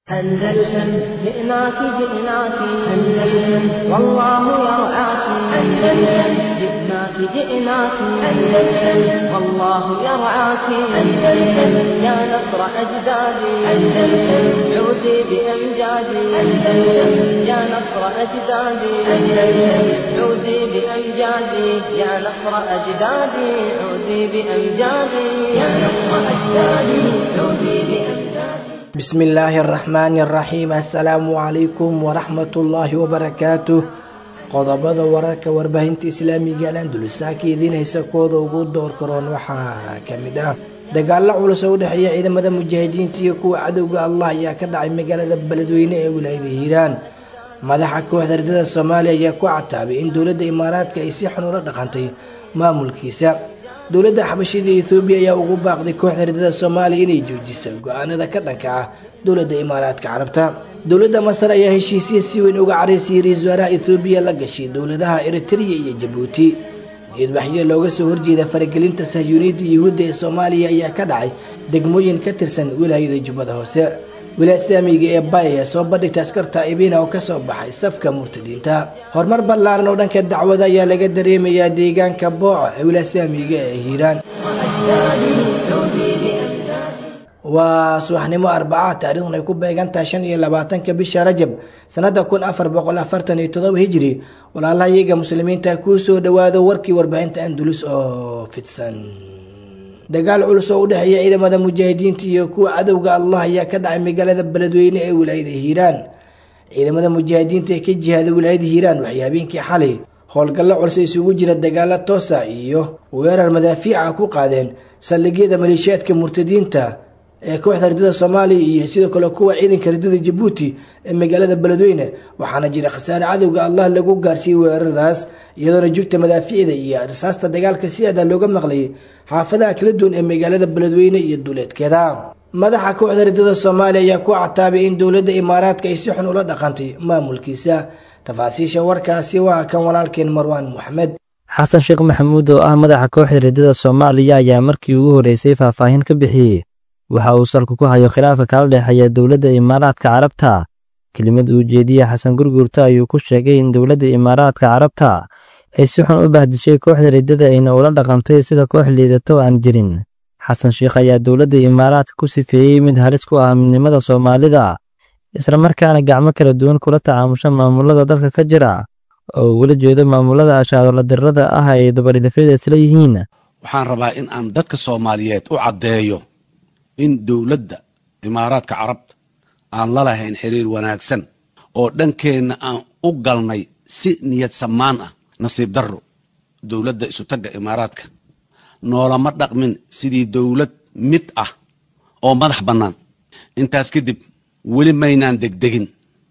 أندلسن جئناك جئناك أندلسن والله يرعاك أندلسن جئناك جئناك أندلسن والله يرعاك أندلسن يا نصر أجدادي أندلسن عودي بأمجادي أندلسن يا نصر أجدادي أندلسن عودي بأمجادي يا نصر أجدادي عودي بأمجادي يا نصر أجدادي عودي بأمجادي bismi illaahi araxmaani araxiim assalaamu calaykum waraxmatullaahi wabarakaatuh qodobada wararka warbaahinta islaamiga alandulusaaka idiin haysa kooda ugu door karoon waxaa ka mid ah dagaalo culus oo u dhexeeya ciidamada mujaahidiinta iyo kuwa cadowga allah ayaa ka dhacay magaalada beledweyne ee wilaayada hiiraan madaxa kooxda ardada soomaaliya ayaa ku cataabay in dowladda imaaraadka ay si xun ula dhaqantay maamulkiisa dowladda xabashida ethoobiya ayaa ugu baaqday kooxda ardada soomaaliya inay joojisa go-aanada ka dhanka ah dowladda imaaraadka carabta dowladda masar ayaa heshiisya si weyn uga caraysay ra-iisul wasaaraha ethoobiya la gashay dowladaha eritrea iyo jabuuti geedbaxyo looga soo horjeeda faragelinta sahyuuniyadda yuhuudda ee soomaaliya ayaa ka dhacay degmooyin ka tirsan wilaayada jubbada hoose wilaaya islaamiga ee bay ayaa soo bandhigta askarta ibina oo kasoo baxay safka murtadiinta horumar ballaaran oo dhanka dacwada ayaa laga dareemayaa deegaanka booca ee wilaaya islaamiga ee hiiraan waa subaxnimo arbaca taariikhduna ay ku beegantahay shan iyo labaatanka bisha rajab sanada kun afar boqol afartan iyo todoba hijri walaalaha iyaga muslimiinta kuu soo dhawaado warkii warbaahinta andulus oo fidsan dagaal culus oo u dhexeeya ciidamada mujaahidiinta iyo kuwa cadowga allah ayaa ka dhacay magaalada beledweyne ee wilaayada hiiraan ciidamada mujaahidiinta ee ka jihaaday wilaayada hiiraan waxay habeenkii xalay howlgallo culus isugu jira dagaalo toosa iyo weerar madaafiica ku qaadeen saldhigyada maleeshiyaadka murtadiinta ee kooxda ardada soomaaliya iyo sidoo kale kuwa ciidanka ardada jabuuti ee magaalada beledweyne waxaana jira khasaare cadowga allah lagu gaarsiiyey weeraradaas iyadoona jugta madaafiicda iyo rasaasta dagaalka si adaa looga maqlayay xaafadaha kala duwan ee magaalada beledweyne iyo duleedkeeda madaxa kooxda ardada soomaaliya ayaa ku cataabay in dowladda imaaraadka ay si xun ula dhaqantay maamulkiisa tafaasiisha warkaasi waa kan walaalkeen marwaan moxamed xasan sheekh maxamuud oo ah madaxa kooxda ardada soomaaliya ayaa markii ugu horreysay faahfaahin ka bixiyey waxa uu salku ku hayo khilaafka kala dhexeeya dowladda imaaraadka carabta kelimad uu jeediye xasan gurgurta ayuu ku sheegay in dowladda imaaraadka carabta ay si xun u bahdishay kooxda riddada ayna ula dhaqantay sida koox liidato aan jirin xasan sheekh ayaa dowladda imaaraadka ku sifeeyey mid halis ku ah midnimada soomaalida islamarkaana gacmo kala duwan kula tacaamusha maamulada dalka ka jira oo ugula jeedo maamulada ashaadola dirrada ah ay dabaridafyada isla yihiin waxaan rabaa in aan dadka soomaaliyeed u caddeeyo in dowladda imaaraadka carabta aan la lahayn xiriir wanaagsan oo dhankeenna aan u galnay si niyad samaan ah nasiib darro dowladda isutagga imaaraadka noolama dhaqmin sidii dowlad mid ah oo madax bannaan intaas kadib weli maynaan degdegin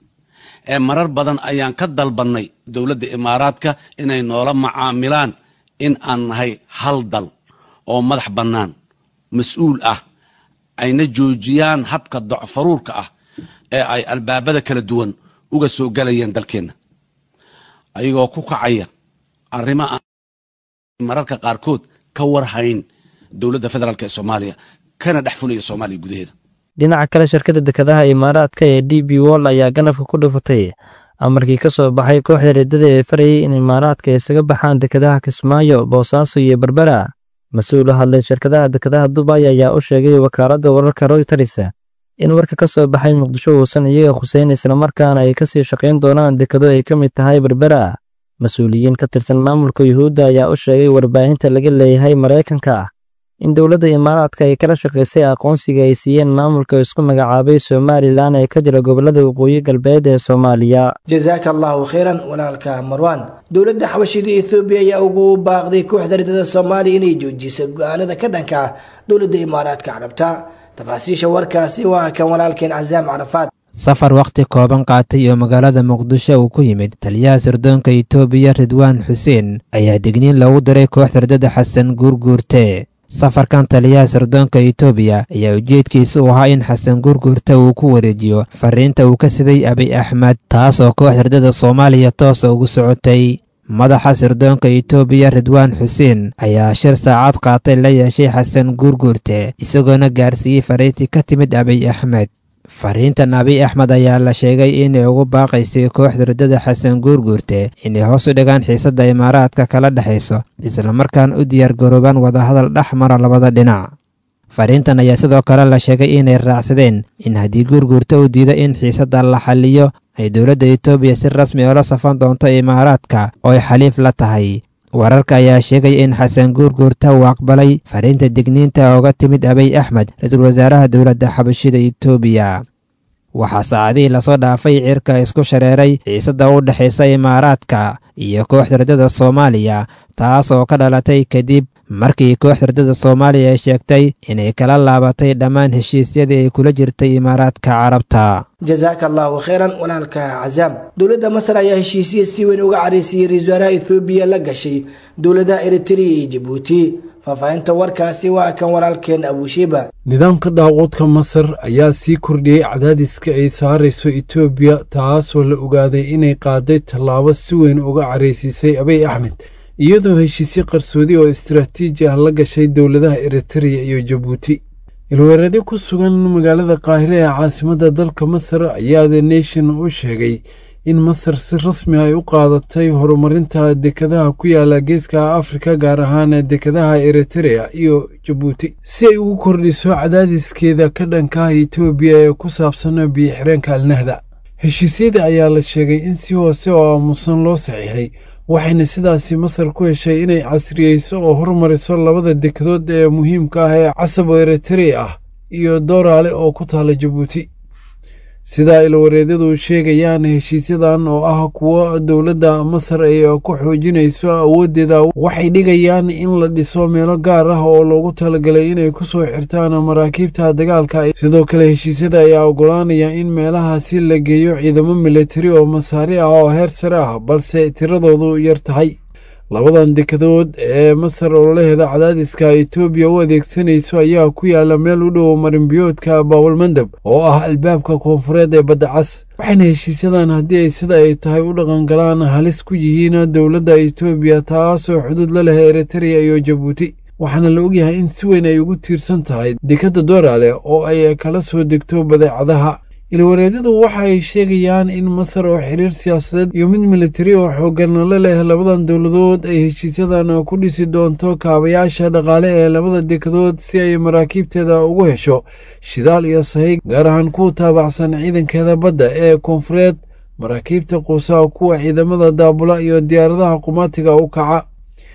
ee marar badan ayaan ka dalbannay dowladda imaaraadka inay noola macaamilaan in aan nahay hal dal oo madax bannaan mas-uul ah ayna joojiyaan habka docfaruurka ah ee ay albaabada kala duwan uga soo galayeen dalkeenna ayagoo ku kacaya arrimo aan mararka qaarkood ka warhayn dowladda federaalk ee soomaaliya kana dhex fulaya soomaaliya gudaheeda dhinaca kale shirkadda dekedaha imaaraadka ee d b wol ayaa ganafka ku dhufatay amarkii ka soo baxay kooxda riddada ee farayay in imaaraadka isaga baxaan dekedaha kismaayo boosaaso iyo berbera mas-uul u hadlay shirkadaha dekedaha dubay ayaa u sheegay wakaaladda wararka royters in warka ka soo baxay muqdisho uusan iyaga khuseyn islamarkaana ay ka sii shaqayn doonaan dekado ay ka mid tahay berbera mas-uuliyiin ka tirsan maamulka yuhuudda ayaa u sheegay warbaahinta laga leeyahay maraykanka in dowladda imaaraadka ay kala shaqaysay aqoonsiga ay siiyeen maamulka isku magacaabay somalilan ee ka jira gobollada waqooyi galbeed ee soomaaliya jasaaka allahu khayran walaalka marwaan dowladda xabashida ethoobiya ayaa ugu baaqday kooxda ridada soomaaliya inay joojisa go-aanada ka dhanka ah dowladda imaaraadka carabta tafaasiisha warkaasi waa kan walaalkeen casaam carafaad safar wakhti kooban qaatay oo magaalada muqdisho uu ku yimid taliyaha sirdoonka itoobiya ridwaan xuseen ayaa digniin loogu diray kooxda ridada xasan guurguurte safarkan taliyaha sirdoonka itoobiya ayaa ujeedkiisa u ahaa in xasan guurguurta uu ku wareejiyo fariinta uu ka siday abiy axmed taas oo kooxda ridada soomaaliya toosa ugu socotay madaxa sirdoonka itoobiya ridwaan xuseen ayaa shir saacad qaatay la yeeshay xasan guurguurte isagoona gaarsiiyey fariintii ka timid abiy axmed fariintan abiy axmed ayaa la sheegay inay ugu baaqaysay kooxda riddada xasan guurguurte inay hoos u dhigaan xiisadda imaaraadka kala dhexayso islamarkaana u diyaargaroobaan wadahadal dhex mara labada dhinac fariintan ayaa sidoo kale la sheegay inay raacsadeen in haddii guurguurta uu diido in xiisadda la xaliyo ay dowladda etoobiya si rasmi oola safan doonto imaaraadka oo ay xaliif la tahay wararka ayaa sheegaya in xasan guurguurta uu aqbalay fariinta digniinta ooga timid abiy axmed ra-iisul wasaaraha dowladda xabashida etoobiya waxaa saacadihii lasoo dhaafay cirka isku shareeray xiisadda u dhexaysa imaaraadka iyo kooxda riddada soomaaliya taas oo ka dhalatay kadib markii kooxda riddada soomaaliya ay sheegtay inay kala laabatay dhammaan heshiisyadii ay kula jirtay imaaraadka carabta jasaaka allahu kheyran walaalka cazaam dowladda masar ayaa heshiisya si weyn uga caraysiyey ra-isul wasaaraha ethoobiya la gashay dowladaha eritrea iyo jabuuti faahfaahinta warkaasi waa kan walaalkeen abushiba nidaamka daaquudka masar ayaa sii kordhiyey cadaadiska ay saarayso etoobiya taasoo la ogaaday inay qaaday tallaabo si weyn uga caraysiisay abiy axmed iyadoo heshiisyo qarsoodi oo istaraatiiji ah la gashay dowladaha eritrea iyo jabuuti ilweeradi ku sugan magaalada qaahire ee caasimadda dalka masar ayaa the nation u sheegay in masar si rasmi ay u qaadatay horumarinta dekadaha ku yaala geeska afrika gaar ahaan dekadaha eritrea iyo jabuuti si ay ugu kordhiso cadaadiskeeda ka dhanka ah etoobiya ee ku saabsan biyo-xireenka alnahda heshiisyada ayaa la sheegay in si hoose oo aamusan loo saxiixay waxayna sidaasi masar ku heshay inay casriyeyso oo hormariso labada dekadood ee muhiimka ah ee casab oo eritrea ah iyo dooraale oo ku taala jabuuti sidaa ilwareedyadu sheegayaan heshiisyadan oo ah kuwo dowladda masar ay ku xoojinayso awooddeeda waxay dhigayaan in la dhiso meelo gaar ah oo loogu talagalay inay ku soo xirtaan maraakiibta dagaalka sidoo kale heshiisyada ayaa oggolaanaya in meelahaasi la geeyo ciidamo militari oo masaari ah oo heer sare ah balse tiradoodu yar tahay labadan dekadood ee masar ololaheeda cadaadiska etoobiya u adeegsanayso ayaa ku yaala meel u dhow marinbiyoodka baawalmandab oo ah albaabka koonfureed ee badda cas waxayna heshiisyadan haddii ay sida ay tahay u dhaqangalaan halis ku yihiin dowladda etoobiya taasoo xuduud la leh eritrea iyo jabuuti waxaana la ogyahay in si weyn ay ugu tiirsan tahay dekadda dooraale oo ay kala soo degto badeecadaha ilwareedyadu waxa ay sheegayaan in masar oo xiriir siyaasadeed iyo mid militari oo xooggan la leh labadan dowladood ay heshiisyadan ku dhisi doonto kaabayaasha dhaqaale ee labada dekadood si ay maraakiibteeda ugu hesho shidaal iyo sahayg gaar ahaan kuwa taabacsan ciidankeeda badda ee koonfureed maraakiibta quusaha kuwa ciidamada daabula iyo diyaaradaha qumaatiga u kaca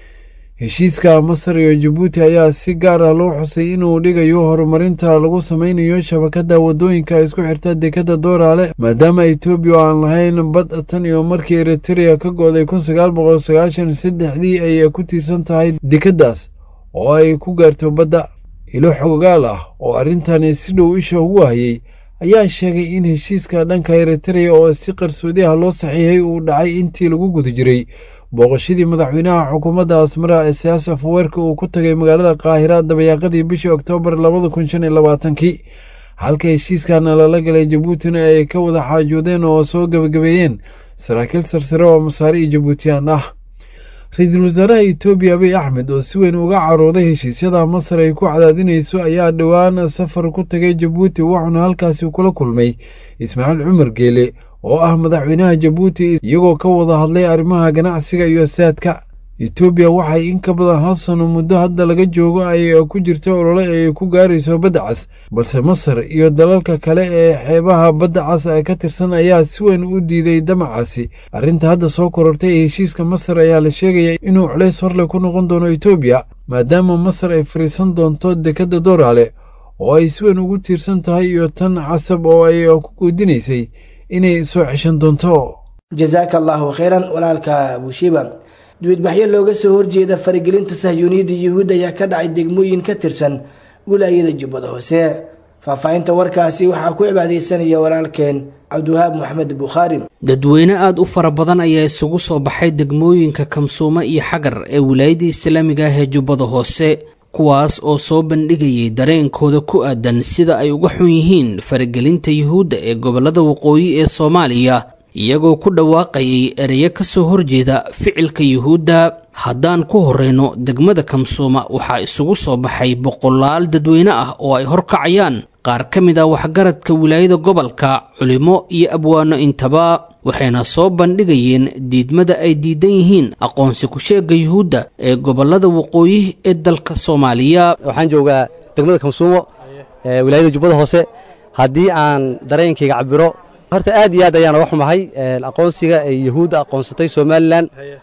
heshiiska masar iyo jabuuti ayaa si gaar ah loo xusay inuu dhigayo horumarinta lagu sameynayo shabakadda waddooyinka isku xirta dekadda dooraale maadaama etoobiya oo aan lahayn bad tan iyo markii eritrea ka go'day kun sagaal boqol sagaashan saddexdii ay ku tiirsan tahay dekaddaas oo ay ku gaarto badda ilo xogaal ah oo arrintani si dhow isha ugu hayay ayaa sheegay in heshiiska dhanka eritrea oo si qarsoodi ah loo saxiixay uu dhacay intii lagu guda jiray booqashadii madaxweynaha xukuumadda asmara ee siyaasa faweerka uu ku tagay magaalada qaahira dabayaaqadii bishii oktoobar labada kun shan iyo labaatankii halka heshiiskana lala galay jabuutina ay ka wada xaajoodeen oo soo gebagabeeyeen saraakiil sarsare oo masaari iyo jabuutiyaan ah ra-iisul wasaaraha etoobiya abiy axmed oo si weyn uga carooday heshiisyada masar ay ku cadaadinayso ayaa dhowaan safar ku tagay jabuuti wuxuuna halkaasi kula kulmay ismaaciil cumar geele oo ah madaxweynaha jabuuti iyagoo ka wada hadlay arrimaha ganacsiga iyo saadka etoobiya waxay in ka badan hal sano muddo hadda laga joogo ay ku jirto olole ay ku gaarayso badda cas balse masar iyo dalalka kale ee xeebaha badda cas ka tirsan ayaa si weyn u diiday damacaasi arrinta hadda soo korortay ee heshiiska masar ayaa la sheegaya inuu culays horle ku noqon doono etoobiya maadaama masar ay fariisan doonto dekadda dooraale oo ay si weyn ugu tiirsan tahay iyo tan casab oo ay ku guudinaysay inay soo ceshan doonto jasaaka allaahu kheyran walaalka abushiba duwadbaxyo looga soo horjeeda faragelinta sahyuuniyadda yuhuud ayaa ka dhacay degmooyin ka tirsan wilaayada jubbada hoose faahfaahinta warkaasi waxaa ku cibaadeysanaya walaalkeen cabdiwahaab maxamed bukhaari dadweyne aada u fara badan ayaa isugu soo baxay degmooyinka kamsuumo iyo xagar ee wilaayada islaamiga ah ee jubbada hoose kuwaas oo soo bandhigayay dareenkooda ku aadan sida ay uga xun yihiin faragelinta yuhuudda ee gobollada waqooyi ee soomaaliya iyagoo ku dhawaaqayay ereyo ka soo horjeeda ficilka yuhuudda haddaan ku horreyno degmada kamsuuma waxaa isugu soo baxay boqolaal dadweyne ah oo ay horkacayaan qaar ka mid ah waxgaradka wilaayada gobolka culimo iyo abwaano intaba waxayna soo bandhigayeen diidmada ay diidan yihiin aqoonsi ku-sheega yuhuudda ee gobolada waqooyi ee dalka soomaaliya waxaan joogaa degmada kamsuumo ee wilaayada jubbada hoose haddii aan dareenkayga cabiro horta aad iyo aad ayaan uga xumahay aqoonsiga ay yuhuudda aqoonsatay somalilan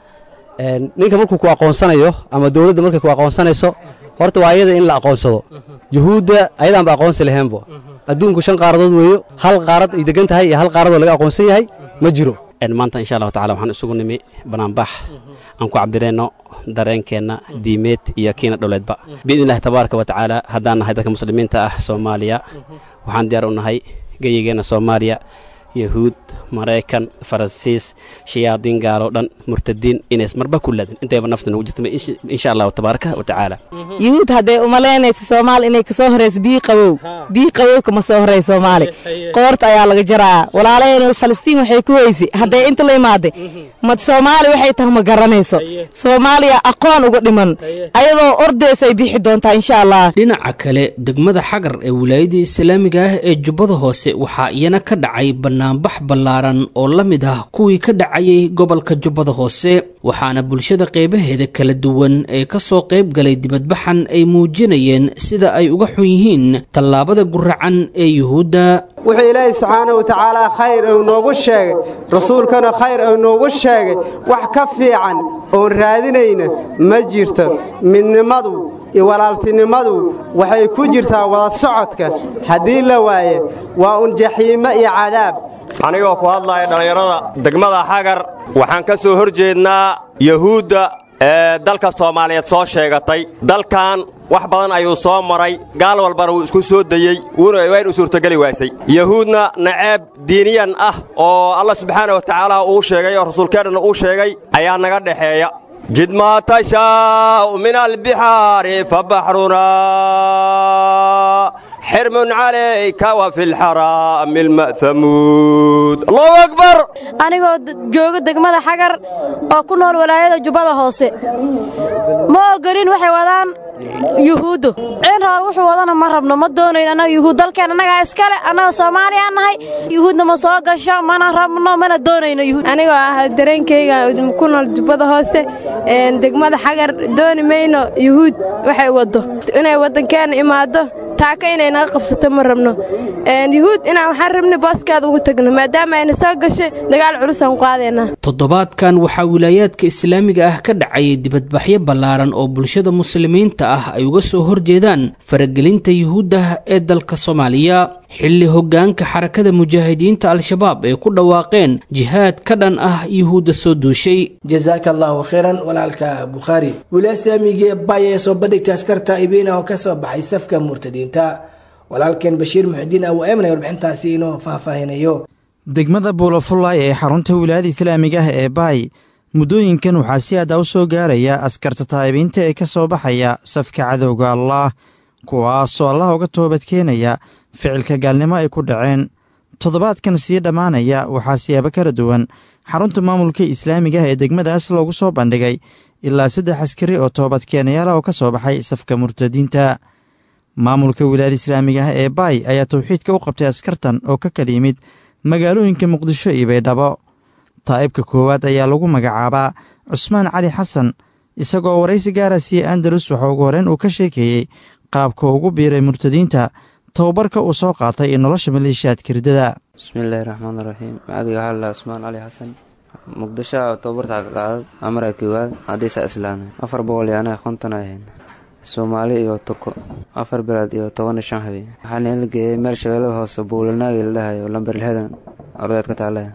ninka markuu ku aqoonsanayo ama dowladda markay ku aqoonsanayso horta waa ayada in la aqoonsado yuhuudda ayadaanba aqoonsi laheenbo adduunku shan qaaradood weeyo hal qaarad ay degan tahay iyo hal qaaradoo laga aqoonsan yahay ma jiro maanta insha allahu tacala waxaan isugu nimi banaanbax aan ku cabireenno dareenkeenna diimeed iyo kiina dholeedba biidni illahi tabaaraka wa tacaala haddaan nahay dadka muslimiinta ah soomaaliya waxaan diyaar u nahay geyigeenna soomaaliya yahuud maraykan faransiis shayaadiin gaaloo dhan murtadiin inays marba ku laadin intayba nafta nagu jirta insha allahu tabaaraka wa tacaala yuhuud hadday umalaynayso soomaali inay kasoo horayso bii qabow bii qabowka ma soo horay soomaali qoorta ayaa laga jaraa walaalaheen falastiin waxay ku weysi hadday inta la imaaday ma soomaali waxay tahay ma garanayso soomaaliya aqoon uga dhiman ayadoo ordaysa ay bixi doontaa insha allah dhinaca kale degmada xagar ee wilaayada islaamiga ah ee jubbada hoose waxaa iyana ka dhacay banaanbax ballaaran oo la mid ah kuwii ka dhacayay gobolka jubbada hoose waxaana bulshada qeybaheeda kala duwan ee ka soo qayb galay dibadbaxan ay muujinayeen sida ay uga xun yihiin tallaabada guracan ee yuhuudda wuxuu ilaahay subxaana wa tacaala khayr uu noogu sheegay rasuulkana khayr uu noogu sheegay wax ka fiican oon raadinayna ma jirto midnimadu iyo walaaltinimadu waxay ku jirtaa wada socodka haddii la waaye waa un jaxiimo iyo cadaab anigoo ku hadlaya dhallinyarada degmada xagar waxaan ka soo hor jeednaa yahuudda ee dalka soomaaliyeed soo sheegatay dalkan wax badan ayuu soo maray gaal walbana wuu isku soo dayey waynu suurtogeli waasay yahuudna naceeb diiniyan ah oo allah subxaana wa tacaala uu sheegay oo rasuulkeennana uu sheegay ayaa naga dhexeeya jid maa tashaa'u min albixaari fabaxrunaa xirmun calayka wa fi lxaraami alma'hamuud allahu akbar anigoo jooga degmada xagar oo ku nool walaayada jubbada hoose ma ogolin waxay wadaan yuhuuddu ciin hoor wuxuu wadana ma rabno ma doonayn annaga yuhuud dalkeen annagaa iskale annaga soomaaliyaa nahay yuhuudna ma soo gasho mana rabno mana doonayno yuhuud anigoo ah dareenkayga ku nool jubbada hoose degmada xagar dooni mayno yuhuud waxay waddo inay waddankeena imaaddo taaka inay naga qabsato ma rabno yuhuud inaan waxaan rabna booskaada ugu tagno maadaama ayna soo gashay dagaal culusaan qaadaynaa toddobaadkan waxaa wilaayaadka islaamiga ah ka dhacayay dibadbaxyo ballaaran oo bulshada muslimiinta ah ay uga soo horjeedaan faragelinta yuhuudda ee dalka soomaaliya xilli hoggaanka xarakada mujaahidiinta al-shabaab ay ku dhawaaqeen jihaad ka dhan ah yuhuudda soo duushay jasaaka allahu khayran walaalka bukhaari wilaaya islaamigii bay ee soo bandhigta askarta ibiina oo ka soo baxay safka murtadiinta walaalkeen bashiir muxidiin awu eemnay warbixintaasi inoo faahfaahinayo degmada buulafullaay ee xarunta wilaayada islaamiga ah ee baay muddooyinkan waxaa si aada u soo gaaraya askarta taa'ibiinta ee ka soo baxaya safka cadowga allaah kuwaasoo allah uga toobadkeenaya ficilka gaalnimo ay ku dhaceen toddobaadkan sii dhammaanaya waxaa siyaabo kala duwan xarunta maamulka islaamiga ah ee degmadaas loogu soo bandhigay ilaa saddex askari oo toobadkeenayaala oo ka soo baxay safka murtadiinta maamulka wilaayada islaamiga ah ee baay ayaa tawxiidka u qabtay askartan oo ka kala yimid magaalooyinka muqdisho iyo baydhabo taa'ibka koowaad ayaa lagu magacaabaa cusmaan cali xasan isagoo waraysi gaara siiyey andalus waxa ugu horreyn uu ka sheekeeyey qaabka ugu biiray murtadiinta tababarka uu soo qaatay iyo nolosha maleeshiyaadka riddada bismillaahi raxmaan raxiim magacayga waxaa lalaa cusmaan cali xasan muqdisho tababarta ka qaadad amara koowaad hadiisa islaamay afar boqol iyo anaga konton ahayn soomaali iyo turko afar bilaad iyo toban iyo shan habeen waxaana la geeyey meel shabeellada hoose buulanaagi la dhahayo lamberlhedan ardeed ka taale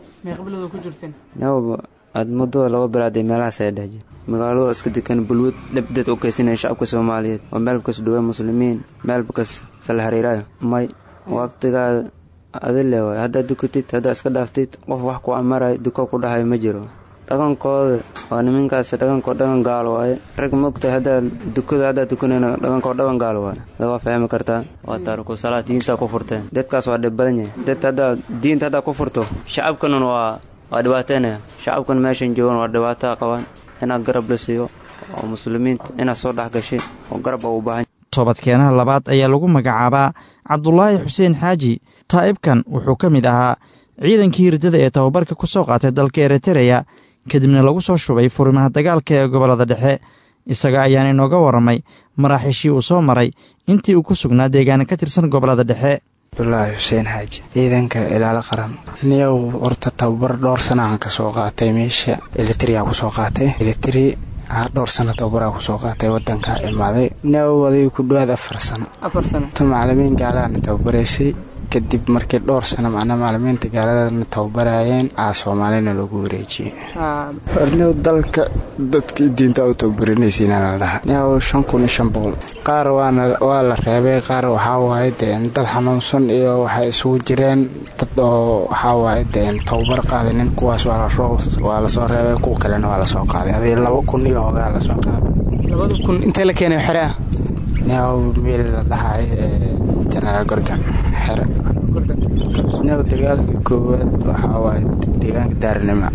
aad muddo laba bilaad ee meelahaas ay dhehjir magaalada iska dekan bulwad dhabdeed u keysanaya shacabka soomaaliyeed oo meelbakas dhuwe muslimiin meelbakas sala hariiraayo may waqtigaada adile waay haddaad dukatid haddaad iska dhaaftid qof wax ku amarayo duko ku dhahayo ma jiro dhaqankooda waa niminkaas dhaqankoo dhaqan gaalo waaye rag maogtahay haddaad dukada haddaad dukanayna dhaqankoo dhaqan gaalo waaye da waa fahmi kartaa waa taariku salaad diintaa ku furteen dadkaas waa dhib badan yahay dad haddaad diinta haddaad ku furto shacabkanan waa waa dhibaateynaya shacabkan meeshan joogan waa dhibaataa qabaan inaad garab la siiyo oo muslimiinta inaad soo dhex gashay oo garab a u baahan toobadkeenaha labaad ayaa lagu magacaabaa cabdulaahi xuseen xaaji taa'ibkan wuxuu ka mid ahaa ciidankii hirdada ee tababarka ku soo qaatay dalka eritereya kadibna lagu soo shubay furimaha dagaalka ee gobollada dhexe isaga ayaan inooga warramay maraaxiishii uu soo maray intii uu ku sugnaa deegaana ka tirsan gobollada dhexe abdulaahi xuseen xaaji ciidanka ilaalo qaran niyow horta tababar dhowr sana aan ka soo qaatay meesha elitria kusoo qaatay elitri dhowr sano tababaraa kusoo qaatay wadankaa imaaday niyow aday ku dhawaad afar sano tu macalimiin gaalaana tababaraysay kadib markii dhowr sano macnaa macalimiinta gaaladana tababarayeen aa soomaalina loogu wareejiyey horniw dalka dadkii diinta u tababarinaysiina la dhaha niyow shan kun iyo shan boqol qaar waana waa la reebay qaar waxaa waaye deen dad xanuunsan iyo waxay isugu jireen dad oo waxaa waaye deen tababar qaadanin kuwaas waa lasoo reebay kuwa kalena waa lasoo qaaday aday laba kun iyo hogaa lasoo qaaday labada kun intee la keenay xerea niyow meel la dhahay jenaraal gordon xere niyow dagaalkii koowaad waxaa waaye deegaanka daarnima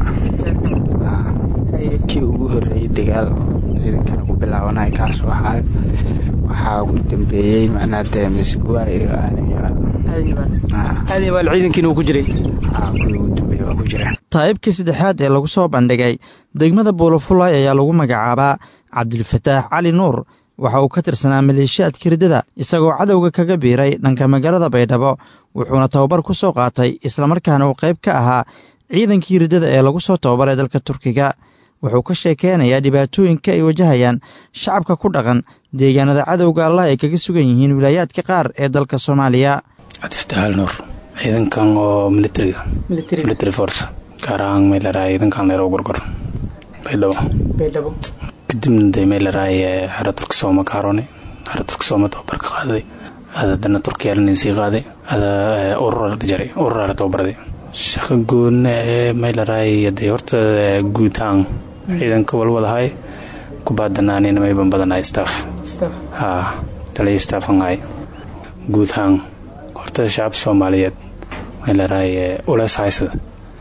kii ugu horreeyey dagaal oo ciidankana ku bilaabanay kaas waxaa waxaa ugu dambeeyey macnaa dee misguwa iyo aadibaal ciidankiina uu ku jiray kuwii ugu dambeeyey waa ku jireen taa'ibkii saddexaad ee lagu soo bandhigay degmada buulafulay ayaa lagu magacaabaa cabdilfataax cali nuur waxa uu ka tirsanaa maleeshiyaadka hirdada isagoo cadowga kaga biiray dhanka magaalada baydhabo wuxuuna tababar ku soo qaatay islamarkaana uu qayb ka ahaa ciidankii hirdada ee lagu soo tababaray dalka turkiga wuxuu ka sheekeynayaa dhibaatooyinka ay wajahayaan shacabka ku dhaqan deegaanada cadowga allah ay kaga sugan yihiin wilaayaadka qaar ee dalka soomaaliya cabdifataxaal nuur ciidankan oo militariga military force gaar ahaan meelaraay ciidankan leero gorgor baydhabo baydhabo kadibna dee meelaraay xero turki sooma kaaroone xero turki sooma tababar ka qaadaday ada dana turkiyaalanin sii qaaday ada urura jaray ururaala tababarday shaqo goonna ee meelaraay dee horta guutaan ciidanka walwadahay kubaadanaanina mayban badanahay staff haa taliya staffanahay guutaan horta shacab soomaaliyeed meelaraay uleys haysada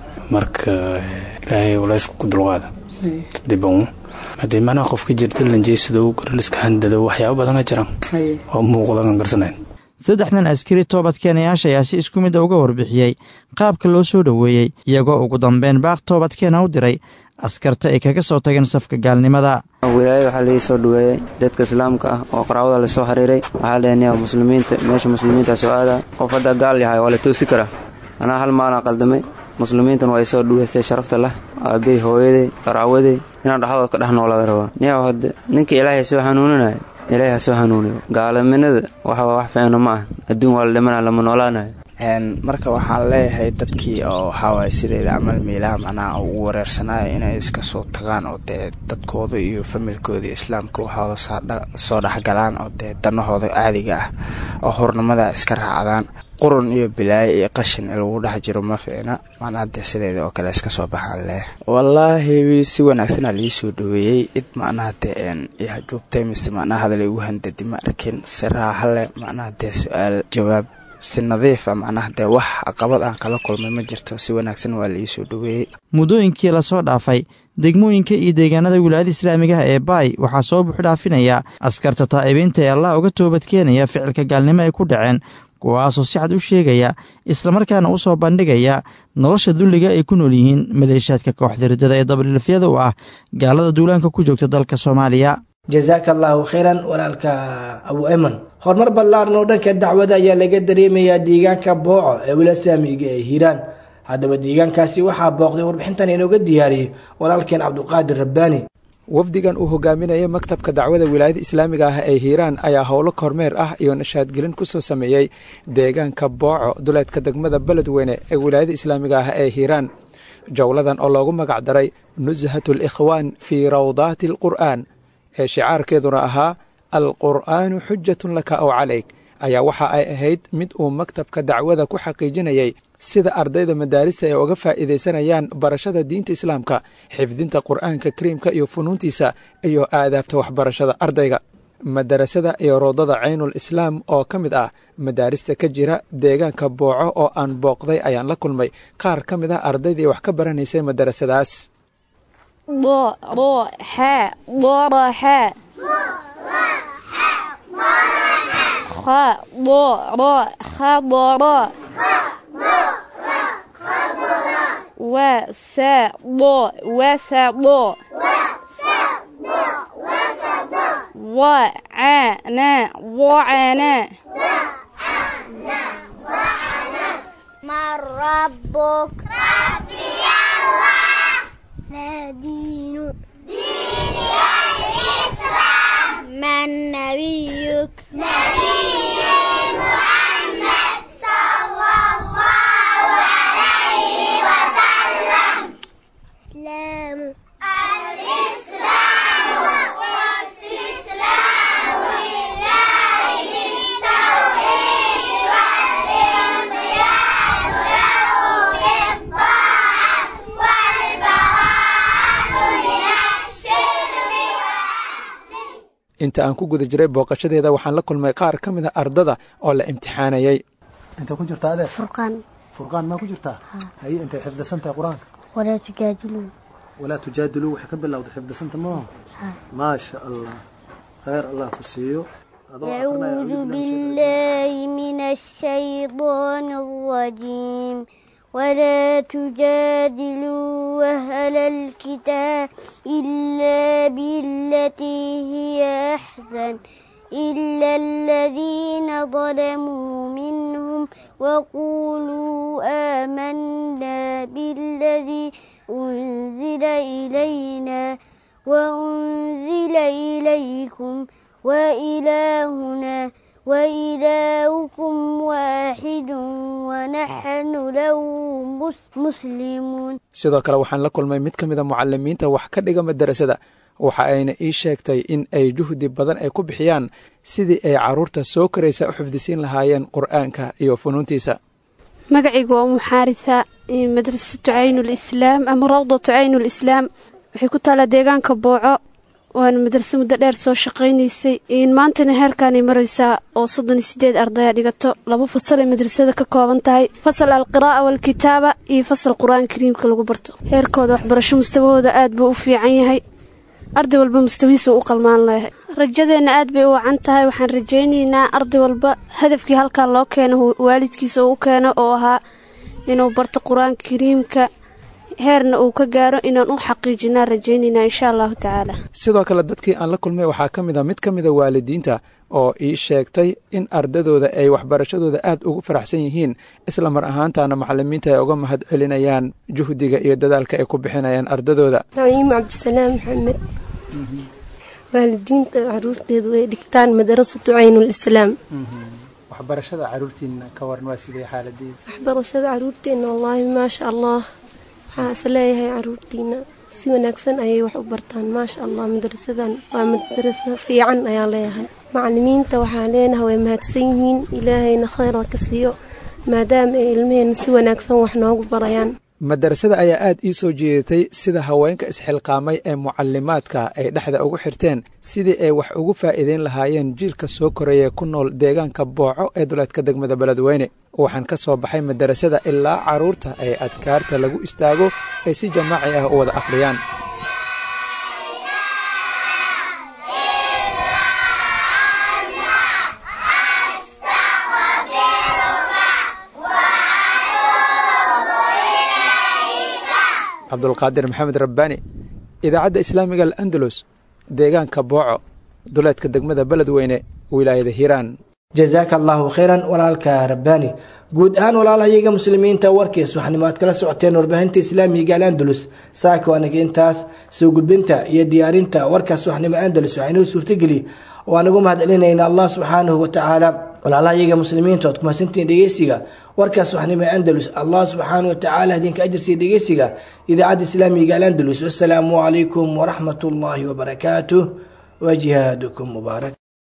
marka ilaahay uleysku ku dulqaada diban haddii macnaha qofka jirta lanjeysadow garaliska handado waxyaaba badana jiraan oo muuqdan garsanayn saddexdan askari toobadkeenayaasha ayaa si isku midda uga warbixiyey qaabka loo soo dhoweeyey iyagoo ugu dambeyn baaq toobadkeena u diray askarta ay kaga soo tageen safka gaalnimada wilaayada waxaa laii soo dhoweeyey dadka islaamka ah oo qaraabada lasoo xiriiray waxaa leenaya muslimiinta meesha muslimiinta soo aadaa qof haddaa gaal yahay waa la toosi karaa anaa hal maalaa qaldamay muslimiintan waa isoo dhuweystay sharafta lah aabey hooyaday qaraawaday inaan dhexdood ka dhex noolaada rabaa niyow hadde ninka ilaahay soo hanuuninaya ilaahay ha soo hanuuniyo gaalaminada waxa wax fiicna ma ah adduun waa la dhimanaya lama noolaanayo marka waxaan leeyahay dadkii oo waxaawaay sideyda camal meelaha macnaha ugu wareersanaya inay iska soo tagaan oo dee dadkooda iyo familkooda iyo islaamka waxooda soo dhexgalaan oo dee danahooda caadiga ah oo hornimada iska raacdaan qurun iyo bilaayo iyo qashin in lagu dhex jiro ma fiicna macnaha dee sideeda oo kale iska soo baxaan leh wallaahi si wanaagsanaa lii soo dhaweeyey cid macnaha dee joogtay mise macnaha hadal igu handadi ma arkin si raaxa leh macnaha dee su-aal jawaab si nadiifa macnaha dee wax caqabad aan kala kulmay ma jirto si wanaagsan waa laii soo dhaweeyey muddooyinkii lasoo dhaafay degmooyinka iyo deegaanada wilaayada islaamigaha ee baay waxaa soo buuxdhaafinaya askarta taa'ibiinta ee allah uga toobadkeenaya ficilka gaalnimo ay ku dhaceen kuwaasoo si cad u sheegaya islamarkaana u soo bandhigaya nolosha dulliga ay ku nool yihiin maleeshaadka kooxda riddada ee dabalilafyada u ah gaalada duulaanka ku joogta dalka soomaaliya jasaaka allaahu khayran walaalka abu eman horumar ballaaran oo dhanka dacwada ayaa laga dareemayaa deegaanka booco ee wila saamiga ee hiiraan haddaba deegaankaasi waxaa booqday warbixintan inooga diyaariyey walaalkeen cabduqaadir rabbaani wafdigan uu hogaaminayay maktabka dacwada wilaayada islaamiga ah ee hiiraan ayaa howlo kormeer ah iyo nashaadgelin ku soo sameeyey deegaanka booco duleedka degmada beledweyne ee wilaayada islaamiga ah ee hiiraan jowladan oo loogu magac daray nushat alikhwaan fii rawdaati alqur'aan ee shicaarkeeduna ahaa alqur'aanu xujatun laka ow calayk ayaa waxa ay ahayd mid uu maktabka dacwada ku xaqiijinayay sida ardayda madaarista ay uga faa'iidaysanayaan barashada diinta islaamka xifdinta qur'aanka kariimka iyo funuuntiisa iyo aadaabta waxbarashada ardayga madarasada iyo roodada caynul islaam oo ka mid ah madaarista ka jira deegaanka booco oo aan booqday ayaan la kulmay qaar ka mid ah ardaydii wax ka baranaysay madarasadaas خضر خضر وسط وسط وعنا وعنا من ربك ربي الله ما دينك ديني الإسلام من نبيك نبي محمد صلى الله عليه وسلم إسلام الإسلام والاستسلام لله بالتوحيد والانقياد له بالطاعة والبراءة من الشرك inta aan ku guda jiray booqashadeeda waxaan la kulmay qaar ka mid a ardada oo la imtixaanayay انت كنت جرت هذا فرقان فرقان ما كنت جرتها هي انت حفظ سنة قرآن ولا تجادلوا ولا تجادلوا وحكم بالله حفظ سنة ما ما شاء الله خير الله كسيو أعوذ بالله من الشيطان الرجيم ولا تجادلوا أهل الكتاب إلا بالتي هي أحسن إلا الذين ظلموا منهم وقولوا آمنا بالذي أنزل إلينا وأنزل إليكم وإلهنا وإلهكم واحد ونحن له مس- مسلمون sidoo kale waxaan la kulmay mid ka mid a mucalimiinta wax ka dhiga madarasada waxa ayna ii sheegtay in ay juhdi badan ay ku bixiyaan sidii ay carruurta soo koraysa u xifdisiin lahaayeen qur'aanka iyo funuuntiisa magacaygu waa umu xaarisa madrasatu caynulislaam ama rawdatu caynulislaam waxay ku taalaa deegaanka booco waana madraso muddo dheer soo shaqaynaysay maantana heerkaanay maraysaa oo soddon iyo sideed ardaya dhigato laba fasal ay madrasada ka kooban tahay fasal alqiraa'a waalkitaaba iyo fasal qur-aan kariimka lagu barto heerkooda waxbarasho mustawahooda aad buu u fiican yahay arday walba mustawihiisa u qalmaan leeyahay rajadeenna aad bay u wacan tahay waxaan rajaynaynaa arday walba hadafkii halkaa loo keeno waalidkiisa uu u keeno oo ahaa inuu barto qur-aanka kariimka heerna uu ka gaaro inaan u xaqiijinaa rajaynaynaa insha allahu tacaala sidoo kale dadkii aan la kulmay waxaa ka mid a mid ka mida waalidiinta oo ii sheegtay in ardadooda ay waxbarashadooda aad ugu faraxsan yihiin isla mar ahaantaana macalimiinta ay uga mahad celinayaan juhdiga iyo dadaalka ay ku bixinayaan ardadooda naciim cabdisalaam maxamed waalidiinta caruurteedu ay dhigtaan madarasatu caynulislaam waxbarashada caruurtiina ka waran waa sidee xaaladeeda waxbarashada caruurteena wallaahi maasha allah waxaa is leeyahay caruurtiina si wanaagsan ayay wax u bartaan maasha allah madrasadan waa madraso fiican ayaa leeyahay macalimiinta waxaa leenahay way mahadsan yihiin ilaahayna khayra ka siiyo maadaama ay ilmaheenna si wanaagsan wax noogu barayaan madarasada ayaa aad ii soo jeedatay sida haweenka isxilqaamay ee mucalimaadka ay dhexda ugu xirteen sidii ay wax ugu faa'iideyn lahaayeen jiilka soo koraya ku nool deegaanka booco ee duleedka degmada beledweyne waxaan ka soo baxay madarasada ilaa carruurta ee adkaarta lagu istaago ay si jamaaci ah u wada akhriyaan cabdulqaadir maxamed rabbaani idaacadda islaamiga al'andalus deegaanka booco duleedka degmada beledweyne wilaayada hiiraan jazaaka allaahu khayran walaalka rabbaani guud ahaan walaalahayaga muslimiinta warkiis waxaanimo aad kala socoteen warbaahinta islaamiga al'andalus saaka anaga intaas soo gudbinta iyo diyaarinta warkaas waxnimo andalus waxaa inoo suurtageli waan ugu mahad celinayna allah subxaanahu watacaala walaalahayaga muslimiinta ood kumasantiin dhegeysiga warkaas waxnimo andalus allah subxaanahu watacaala idinka ajirsiya dhegeysiga idaacadda islaamiga al'andalus wasalaamu calaykum waraxmat ullaahi wabarakaatuh wa jihaadukum mubaarak